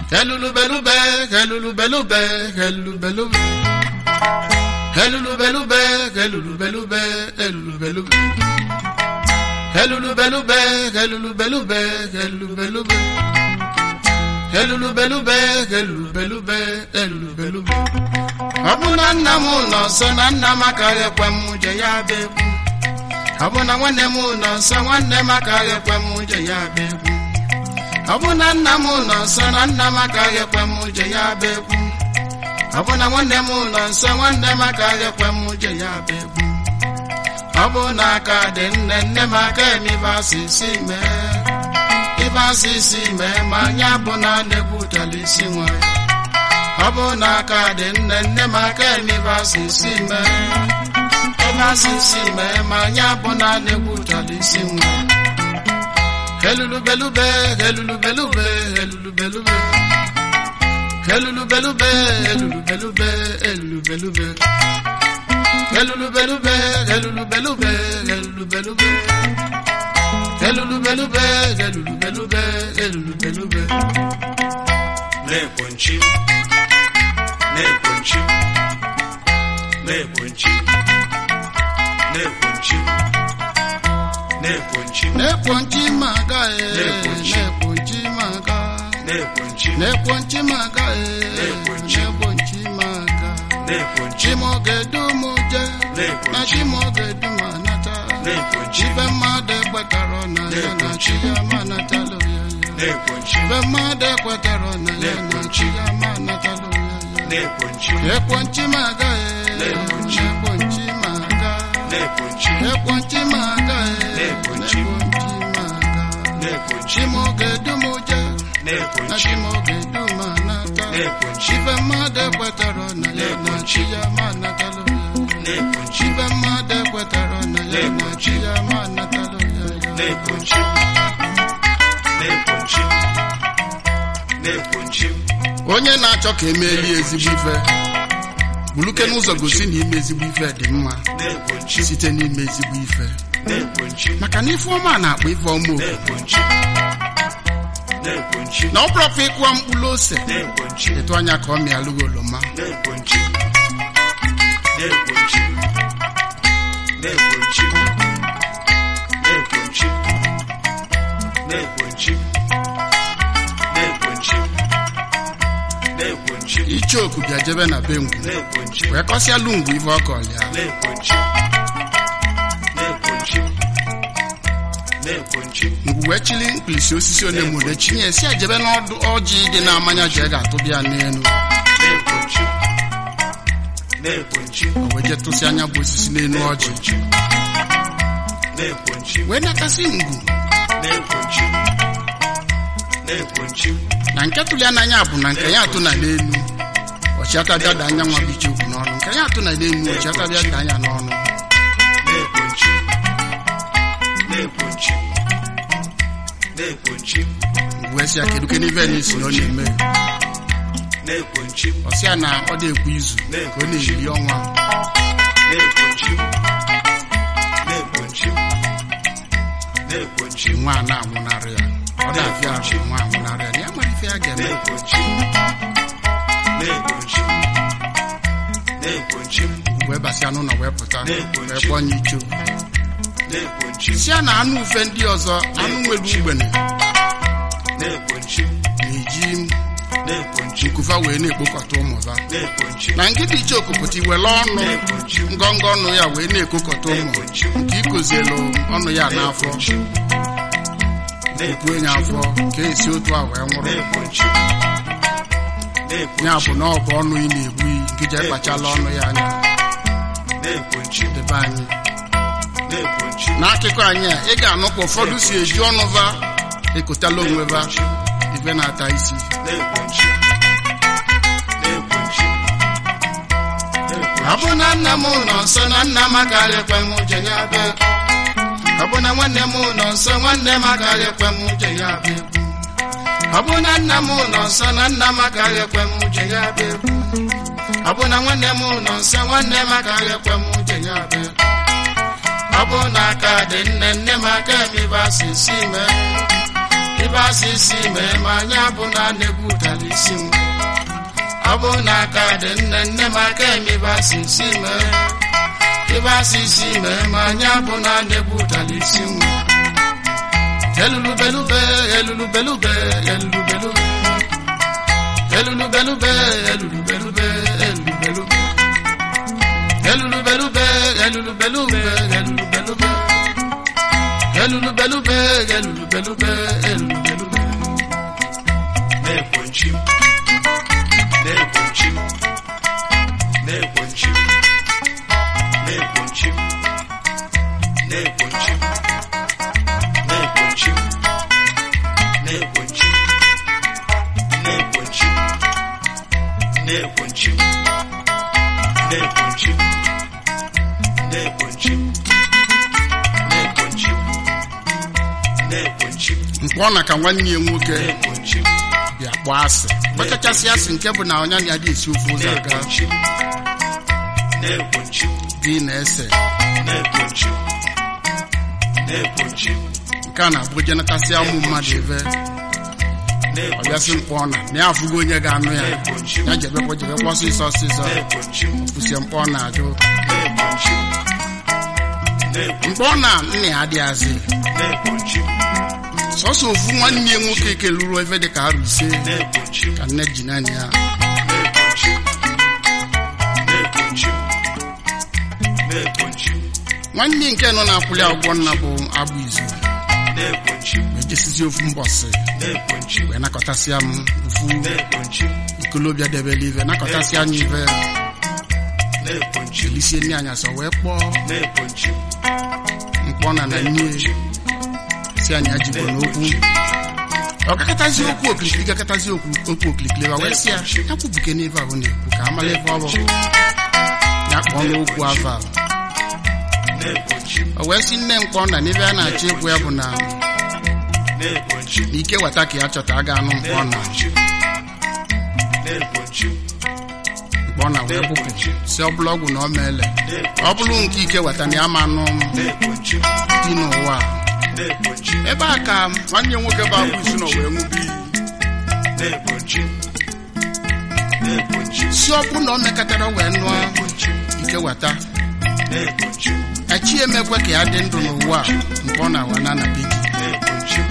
Helulubelube, helulubelube, helulubelube. Helulubelube, helulubelube, helulubelube. Helulubelube, helulubelube, helulubelube. Helulubelube, helulubelube, helulubelube. Ọ bụ na nna m nọ nso na nna m akaghị ekwe m je ya bịa egwu. Ọ bụ na nwanne m nọ nso nwanne m akaghị ekwe m je ya bịa egwu. Ọ bụ na nna m nọ nso na nna m akaghị ekwe m je ya bịa egwu. Ọ bụ na nwanne m nọ nso nwanne m akaghị ekwe m je ya bịa egwu. Ọ bụ na aka dị nne nne m aka eme ibe asịsị mee. Ibe asịsị mee ma anya bụ na na-egbutela isi nwa ya. Ọ bụ na aka dị nne nne m aka eme ibe asịsị mee. Ibe asịsị mee ma anya bụ na na-egbutela isi nwa ya. Helulubelube, helulubelube, helulubelube. Helulubelube, helulubelube, helulubelube. Helulubelube, helulubelube, helulubelube. Helulubelube, helulubelube, helulubelube. na-ekponchi na-ekponchi na-ekponchi na-ekponchi na-ekponchi Nekponchi maga e, Nekponchi. nekponchi maga. na-ekponchi Nekponchi maga e, Nekponchi. nekponchi maga. na-ekponchi Chimogedumuje, Nekponchi. na chimogedumanata. na-ekponchi Ibe mmadụ ekwetara na ya na chi ya manatalo ya ya. na-ekponchi Ibe mmadụ ekwetara na ya na chi ya manatalo ya ya. na-ekponchi Ekponchi maga e, Nekponchi. nekponchi maga. na-ekponchi Ekponchi maga e, Nekponchi. nekponchi maga. na-ekponchi Chimogedumuje, na na-ekponchi chimogedumanata. Nekponchi. Ibe mmadụ ekwetara na ya na chi ya manatalo ya ya. na-ekponchi Ibe mmadụ ekwetara na ya na chi ya manatalo ya ya. na-ekponchi na-ekponchi na-ekponchi onye na-achọ ka emeeli ezigbo ife buluke n'ụzọ gosi na ime ezigbo ife dị mma na-ekponchi site n'ime ezigbo ife na-ekponchi maka na ife ọma na-akpọ ife ọma oku na-ekponchi na-ekponchi na ọ bụrọfa ịkụwa mkpụrụ ose na-ekponchi etu anya ka ọ mịalụghị oroma na-ekponchi na-ekponchi na-ekponchi na-ekponchi na-ekponchi na-ekponchi na-ekponchi icheoku bịa jebe na be ngwu na-ekponchi wee kọsịalụ ngwu ife ọ kọlịa na-ekponchi na-ekponchi na-ekponchi ngwu wee chili mkpirisi osisi onemone chinye si ejebe n'ọdụ ọjị dị na-amanya jee ga-atụbịa n'elu na-ekponchi na-ekponchi o wee jee tụsị anya bụ osisi n'elu ọjị na-ekponchi wee nakasị ngwu na-ekponchi na-ekponchi na nke tụli n'anya bụ na nke ya atụ na n'elu ọchịata bịa da anya nwa bụ icheoku n'ọnụ nke ya atụ na n'elu ọchịata bịa da anya n'ọnụ na-ekponchi na-ekponchi na-ekponchi wee sị ya kedu ke n'ife n'isi na ọ na-eme na-ekponchi ọ sị ya na ọ dị-ekwu izu ka ọ na-eri ọnwa na-ekponchi na-ekponchi na-ekponchi nwa a na-anwụnarị ya ọ na-afịa ahụ nwa anwụnarị ya na ya mara ife ya ga-eme na-ekponchi na-ekponchi na-ekponchi wee basịa n'ụlọ wee pụta wee kpọọ onye icho na-ekponchi si ya na anụ ufe ndị ọzọ anụ nwere ugbene na-ekponchi na-eji na-ekponchi nkufa wee na-ekpokọta ụmụva na-ekponchi na nkịta icheoku pụta iwere ọnụ na-ekponchi ngọngọ ọnụ ya wee na-ekokọta ụmụ nke ikozielu ọnụ ya n'afọ ekwue ya afọ ka esi otu a wee nwụrụ na-ekponchi ya bụ na ọ bụ ọnụ ị na-egbu iyi nke je kpachala ọnụ ya anya na-ekponchi debe anyị na-ekponchi n'akụkọ anyị a ị ga-anụ ka ụfọdụ si eji ọnụ va ekotala onwe va ife na-ata isi na-ekponchi na-ekponchi ọ bụ na nna m nọ nso na nna m agaghị ekwe m je ya bịa egwu. ọ bụ na nwanne m nọ nso nwanne m agaghị ekwe m je ya bịa egwu. ọ bụ na nna m nọ nso na nna m agaghị ekwe m je ya bịa egwu. ọ bụ na nwanne m nọ nso nwanne m agaghị ekwe m je ya bịa egwu. ọ bụ na aka dị nne nne m aka emebe asịsị mee ibe asịsị mee ma anya bụ na na-egwutara isi m ọ bụ na aka dị nne nne m aka eme ibe asịsị mee ibe asịsị mee ma anya bụ na na-egwutara isi m elulubelube elulubelube elulubelube elulubelube elulubelube elulubelube elulubelube elulubelube elulubelube elulubelube elulubelube elulubelube na-ekwenchi na-ekwenchi na-ekwenchi na-ekwenchi na-ekwenchi na-ekwenchi na-ekwenchi na-ekwenchi na-ekwenchi na-ekwenchi na-ekwenchi na-ekwenchi na-ekwenchi mkpọ na ka nwanne ya nwoke na-ekwenchi bịa kpọọ asị gbachachasị asị nke bụ na ọnya na adị esi ofe ụzọ aga na-ekwenchi na-ekwenchi dị na-ese na-ekwenchi na-ekwenchi nke a na-abụ jenatasị ụmụ mmadụ ebe ọ bịasị mkpọ na na ya afụgo onye ga-anụ ya ya jebekwa jebekwa ọsịsọ ọsịsọ na-ekwenchi kwụsie mkpọ na-ajụ na-ekwenchi mkpọ na nna ya adịghazị na-ekwenchi sọsọ ofu nwanne ya nwoke keluru ebe dị ka arụ ise na-ekwenchi ka nne ji naanị ya na-ekwenchi na-ekwenchi na-ekwenchi nwanne nke nọ na-akwụli akwụkwọ nna bụ agbụ izu na-ekwenchi wee jesizi ofu mbọsị na-ekwenchi wee nakọtasịa m ofu na-ekwenchi ikolobịa debele ive nakọtasịa anya ive na-ekwenchi jelisie nne anya sọ wee kpọọ na-ekwenchi mkpọ na na nne si anya jikwa n'okwu ọ gakọtazi okwu okilikili gakọtazi okwu okwu okilikili wa wee sị ya ya kwubuke n'ife ahụ na-ekwu ka amala ife ọ bụ ya kpọọ n'okwu ava na-ekwenchi o wee sị nne mkpọ na n'ife a na-achọ ikwu ya bụ na na-ekwenchi na ike weta ka ya chọta a ga-anụ mkpọ na na-ekwenchi na-ekwenchi mkpọ na wee bụpụ si ọ bụla ọgwụ na ọ meele ọ bụrụ nke ike weta na ya ma anụ na-ekwenchi dị n'ụwa a. na-ekwenchi ebe a ka nwanne ya nwoke bụ agbụ isi nọ wee ṅụbi iyi na-ekwenchi na-ekwenchi si ọ bụ na o mekọtara wee nụọ na-ekwenchi ike weta na-ekwenchi echi emekwe ka ya dị ndụ n'ụwa a mgbe ọ na-awa na anabe gị na-ekwenchi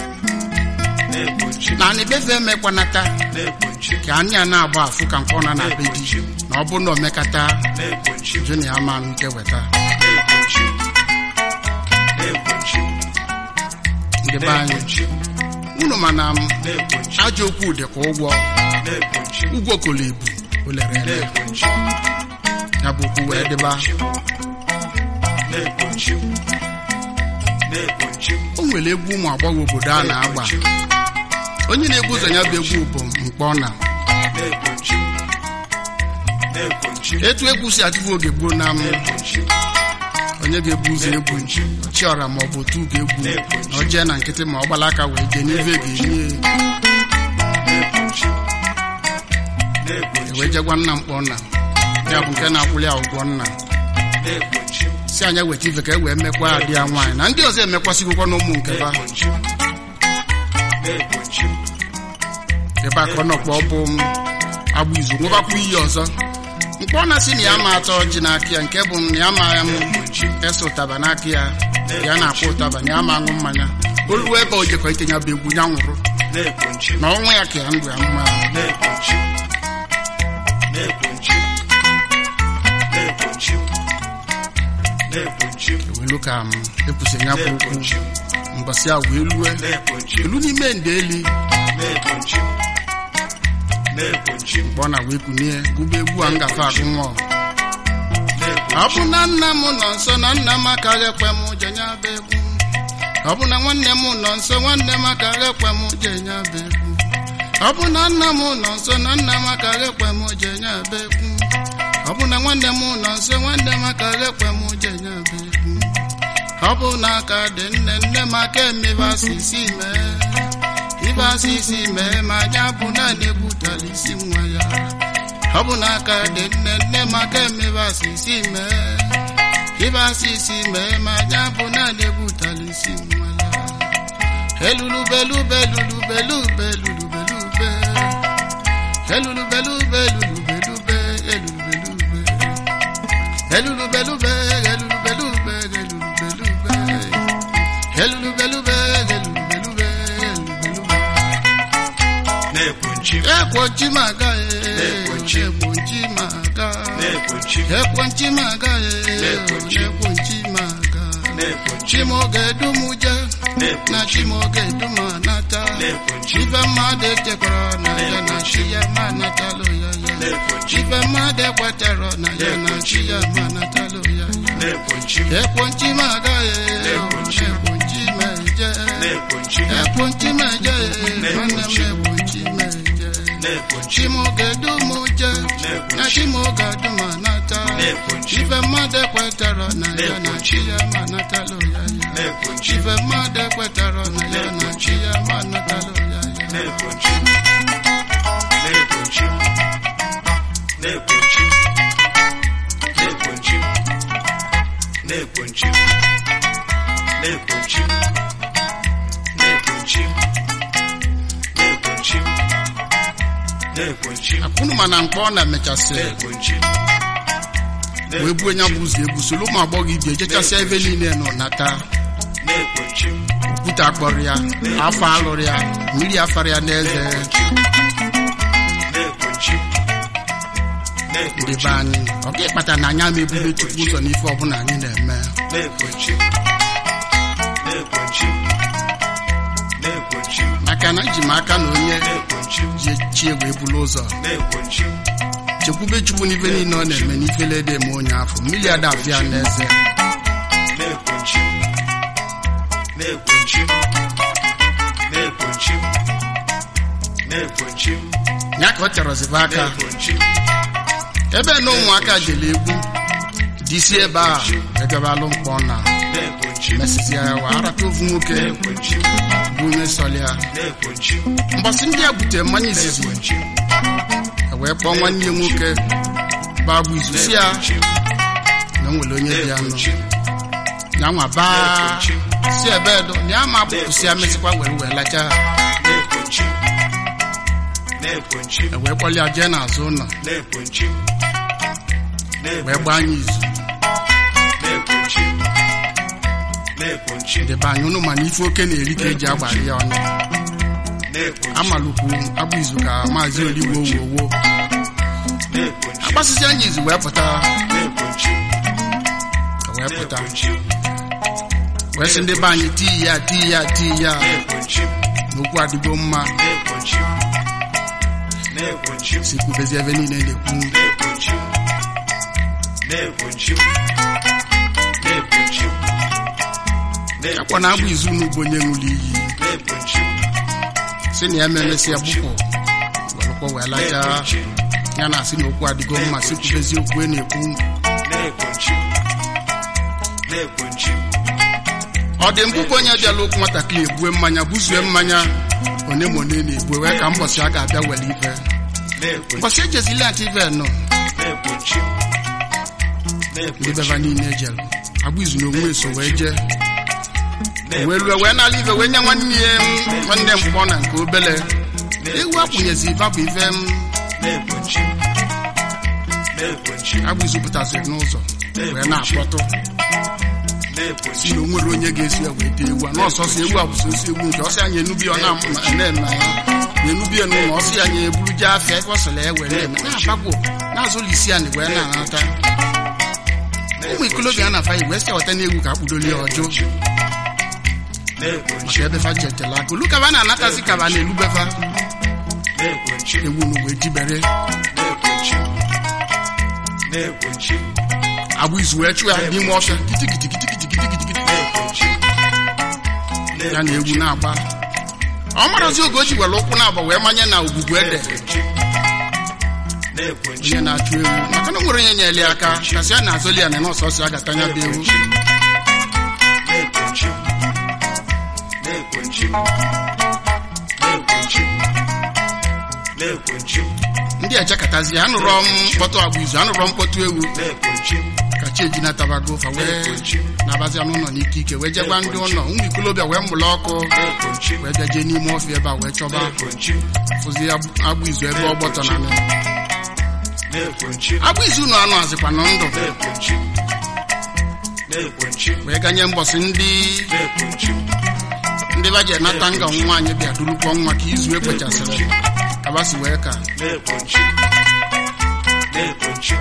na-ekwenchi na anibefe emekwanata na-ekwenchi ka anyị a na-agba afụ ka mkpọ na anabe gị na ọ bụ na omekata na-ekwenchi jụ na ya ma anụ ike weta na-ekwenchi na-ekwenchi ndị be anyị na-ekwenchi unu mana m na-ekwenchi ajọ okwu dị ka ụgwọ na-ekwenchi ụgwọ kolo ebu o lere ele na-ekwenchi ya bụ okwu wee dịba na-ekwenchi na-ekwenchi o nwere egwu ụmụ agbọghọ obodo a na-agba onye na-egwu ụzọ ya bụ egwu bụ mkpọ na na-ekwenchi na-ekwenchi etu egwu si adịbụ oge gboo na m na-ekwenchi onye ga-ebu ụzọ egwu chiọra ma ọ bụ otu ga-egwu na o jee na nkịtị ma ọ gbala aka wee jee n'ife ga-enye na-ekwenchi na-ekwenchi wee jegwa nna mkpọ nna ya bụ nke na-akwụli ya ụgwọ nna na-ekwenchi si anya weta ife ka e wee mekwa adị ya nwaanyị na ndị ọzọ emekwasịgokwa n'ụmụ nke ba na-ekwenchi na-ekwenchi ebe aka ọ nọkwa ọ bụ agbụ izu nwebakwa iyi ọzọ mkpọ na sị na ya ma atọ ọjị n'aka ya nke bụ na ya ma ya m ese ụtaba n'aka ya ya na-akpọ ụtaba na ya ma aṅụ mmanya olu ebe o jekwa itenye bụ egwu ya nwụrụ na-ekwenchi na ọnwa ya ka ya ndụ ya mma na-ekwenchi na-ekwenchi na-ekwenchi na-ekwenchi ewelu ka m ekwusi ya bụ okwu na-ekwenchi mbọsị a wee lue na-ekwenchi elu n'ime nde eli na-ekwenchi na-ekwenchi mgbe ọ na wee kunie gụba egwu a ngafe agụ nwa ọ na-ekwenchi bụ na nna m nọ nso na nna m akaghị ekwe m je nya bụ egwu ọ bụ na nwanne m nọ nso nwanne m akaghị ekwe m je nya bụ egwu ọ bụ na nna m nọ nso na nna m akaghị ekwe m je nya bụ egwu ọ bụ na nwanne m nọ nso nwanne m akaghị ekwe m je nya bụ egwu ọ bụ na aka dị nne nne m aka emebe asịsị mee ibe asịsị mee ma anya bụ naanị egwutara isi nwa ya ọ bụ na aka dị nne nne m aka emebe asịsị mee ibe asịsị mee ma anya bụ naanị egwutara isi nwa ya elulubelube elulubelube elulubelube elulubelube elulubelube elulubelube elulubelube elulubelube elulubelube elulubelube elulubelube elulubelube na-ekpunchi m ekwochi maga Ekwochi. ekwochi maga na-ekpunchi m ekwochi maga Ekwochi. ekwochi maga na-ekpunchi m chimoge dumuje na na-ekpunchi m chimoge dumanata na-ekpunchi m ife mmadụ echekwara na ya na chi ya ma natalụ ya ya na-ekpunchi m ife mmadụ ekwetara na ya na chi ya ma natalụ ya ya na-ekpunchi m ekwochi maga Ekwochi. ekwochi meje na-ekpunchi m ekwochi meje nwanne m ekwochi meje na-ekpunchi m chimoge dumuje na chimoge dumanata na-ekpunchi m ife mmadụ ekwetara na ya na chi ya ma natalụ ya ya na-ekpunchi m ife mmadụ ekwetara na ya na chi ya ma natalụ ya ya na-ekpunchi m na-ekpunchi m na-ekpunchi m na-ekpunchi m na-ekpunchi m na-ekpunchi m na-ekpunchi m na-ekpunchi m na-ekpunchi m akwụnụ mana mkpọ ọ na-emechasị na-ekpunchi m wee buo nya bụ ụzọ egwu soro ụmụ agbọghọ ibi ejechasịa ebe niile nọ nata na-ekpunchi m okwute akpọrọ ya afọ alụrụ ya mmiri afara ya n'eze na-ekpunchi m ndị na-ekpunchi be m anyị ọ ga ịkpata na anya ma ebube chukwu ụzọ n'ife ọbụla anyị na-eme na-ekpunchi m na-ekpunchi m na-ekpunchi m maka na eji m aka na onye na-ekpunchi m ji chie wee bulu ụzọ na-ekpunchi m chekwube chukwu n'ife niile ọ na-eme n'ifele ede eme onye afọ mmiri ada afịa n'eze na-ekpunchi m na-ekpunchi m na-ekpunchi m na-ekpunchi m ya ka ọ chọrọzibe aka na-ekpunchi m ebe na ụmụaka jere egwu disi ebe a egabalụ mkpọ na na-ekpunchi m mesịsịa ya wa arata ofu nwoke na-ekpunchi m bụ onye sọlịa na-ekpunchi m mbọsị ndị a butere mmanya izizi na-ekpunchi m e wee kpọọ nwanne ya nwoke bụ agbụ izu si ya na-ekpunchi m na o nwere onye dị ya nọ na-ekpunchi m ya nwa baa si ebe edo na ya ma bụpụsị ya mesịkwa were wee lacha na-ekpunchi m na-ekpunchi m e wee kpọlịa jee n'azụ ụlọ na-ekpunchi m wee gbaa anya izu na-ekpunchi m na-ekpunchi m debe anya ụnụ mana ife oke na-eri ka eji agbara ya ọnụ na-ekpunchi m amalụkwu agbụ izu ka maazị oligbo wowo na-ekpunchi m agbasịsị anya izu wee pụta na-ekpunchi m wee pụta na-ekpunchi m wee sị ndị be anyị tii ya tii ya tii ya na-ekpunchi m n'okwu adịgo mma na-ekpunchi m na-ekpunchi m si kwubezi ebe niile na-ekwu na-ekpunchi m na-ekpunchi m na-ekpunchi m akwa na agbụ izu n'ugbo onye ṅụrụ iyi na-ekpunchi m si na ya memesịa gbupụ welụkwa wee lacha na-ekpunchi m ya na asị na okwu adịgo mma si kwubezi okwu e na-ekwu na-ekpunchi m na-ekpunchi m ọ dị mbụbụ onye bịala okwu nwatakịrị ebue mmanya buzue mmanya one ma one na-ebue wee ka mbọsị a ga-abịa were ife na-ekpunchi mbọsị ejezili ntị ife nọ na-ekpunchi m ndị na-ekpunchi beba niile ejelu agbụ izu na onwe so wee jee m wee lue wee nala ife wee nye nwanne ya m nwanne mkpọ na nke obele ewu akwụnyezi ife bụ ife m na-ekpunchi m na-ekpunchi m agbụ izu pụtasịrị n'ụzọ wee na-akpọtụ na-ekpunchi si na o nwere onye ga-esi ya wee tee ewu a n'ọsọsọ ewu a bụ sosi ewu nke ọsị anya enubi ọ na-eme ya na-enubi ya n'ụlọ ọsị anya eburu je afịa ebe ọ sịrị ya were eme na-agbagwo na-azụlụ isi ya na wee na-anata ụmụ ikolobịa a na-afa wee sị ọta n'egwu ka akpụdoli ya ọjụ na-ekpunchi maka ebe fa chetela aka olu kaba na-anatazi kaba na-elubefa na-ekpunchi ewu nu wee jibere na-ekpunchi na-ekpunchi agbụ izu wee chụ ya n'ime ọfịa kitikitikitikitikitikitikiti na-ekpunchi ya na egwu na-agba ọ marazi oge o ji were ụkwụ na-agba wee manye na ogwugwu ede na-ekpunchi onye na-achụ ewu maka na o nwere onye nyere ya aka kasị a na-azụli ya na nọọsọsọ ya gatanya bụ ewu na-ekpunchi na-ekpunchi na-ekpunchi na-ekpunchi ndị ejekatazi ya anụrọ m mkpọtụ agbụ izu anụrọ mkpọtụ ewu na-ekpunchi ka chenji na tabago fa wee na-ekwenchi nabazia n'ụlọ n'ike ike wee jegwa ndị ụlọ ụmụ ikolobịa wee mụlụ ọkụ na-ekwenchi wee bịa jee n'ime ọfịa ebe a wee chọba na-ekwenchi fụzi agbụ- agbụ izu ebe ọ gbọtọ na nị na-ekwenchi agbụ izu ụnụ anụ azịkwa na ndụ na-ekwenchi na-ekwenchi wee ganye mbọsị ndị na-ekwenchi ndị ba ji enata nga nwaanyị bịa durukwa nwa ka izu ekwechasịrị kabasi wee ka na-ekwenchi na-ekwenchi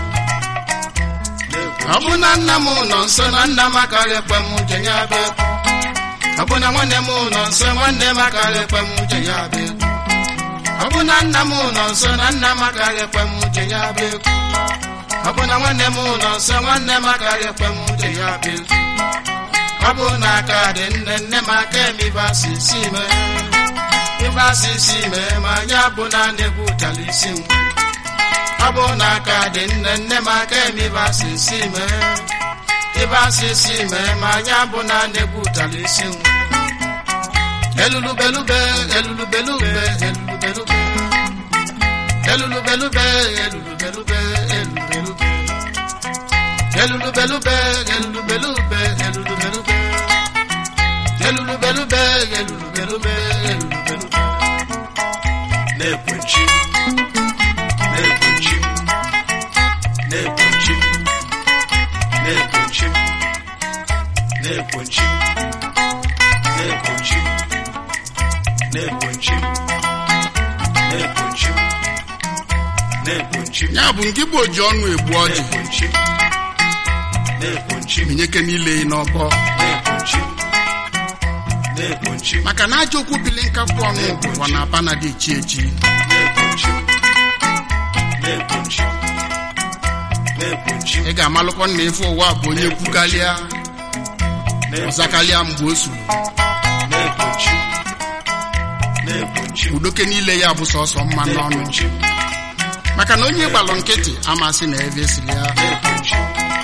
ọ bụ na nna m nọ nso na nna m akaghị ekwe m je ya bụ ekwu ọ bụ na nwanne m nọ nso nwanne m akaghị ekwe m je ya bụ ekwu ọ bụ na nna m nọ nso na nna m akaghị ekwe m je ya bụ ekwu ọ bụ na nwanne m nọ nso nwanne m akaghị ekwe m je ya bụ ekwu ọ bụ na aka dị nne nne m aka eme ibe asị si mee ibe asị si mee ma anyị bụ na na-egwu ụtara isi m ọ bụ na aka dị nne nne m aka eme ibe asị si mee ibe asị si mee ma anyị bụ na na-egwu ụtara isi m elulubelube elulubelube elulubelube elulubelube elulubelube elulubelube elulubelube elulubelube elulubelube elulubelube elulubelube elulubelube na-ekwenchi na-ekwenchi na-ekwenchi na-ekwenchi na-ekwenchi na-ekwenchi na-ekwenchi na-ekwenchi na-ekwenchi ya bụ nke bụ oji ọnụ egbu ọjị na-ekwenchi na-ekwenchi minyeke niile n'ọbọ na-ekwenchi na-ekwenchi maka na aja okwu bili nkapụ ọnụ bụkwa na aba na dị echi echi na-ekwenchi na-ekwenchi na-ekwenchi ị ga-amalụkwa na ife ụwa bụ onye kwukalịa ọzakalịa mgbe o suru na-ekwenchi na-ekwenchi udoke niile ya bụ sọsọ mma n'ọnụ na-ekwenchi maka na onye gbalụ nkịtị amasị na ebe esiri ya na-ekwenchi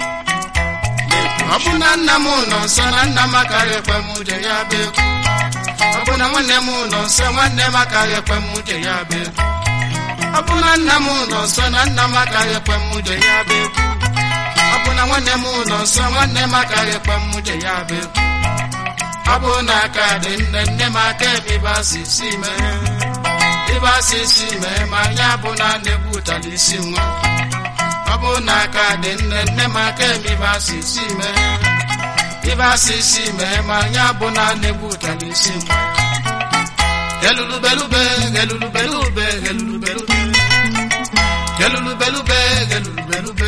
ọ bụ na nna m nọ nso na nna m akaghị ekwe m je ya bụ ekwu ọ bụ na nwanne m nọ nso nwanne m akaghị ekwe m je ya bụ ekwu ọ bụ na nna m nọ nso na nna m akaghị ekwe m je ya bụ ekwu ọ bụ na nwanne m nọ nso nwanne m akaghị ekwe m je ya bụ ekwu ọ bụ na aka dị nne nne m aka ebe ibe asị si mee ibe asị si mee ma anya bụ na na-egwu ụtara isi nwa ọ bụ na aka dị nne nne m aka eme ibe asị si mee ibe asị si mee ma anya bụ na na-egwu ụtara isi nwa elulubelube elulubelube elulubelube elulubelube elulubelube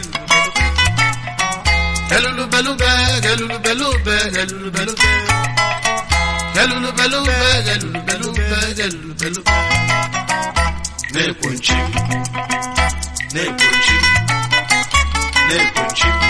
elulubelube elulubelube elulubelube elulubelube elulubelube elulubelube na-ekwenchi na-ekwenchi na-ekwenchi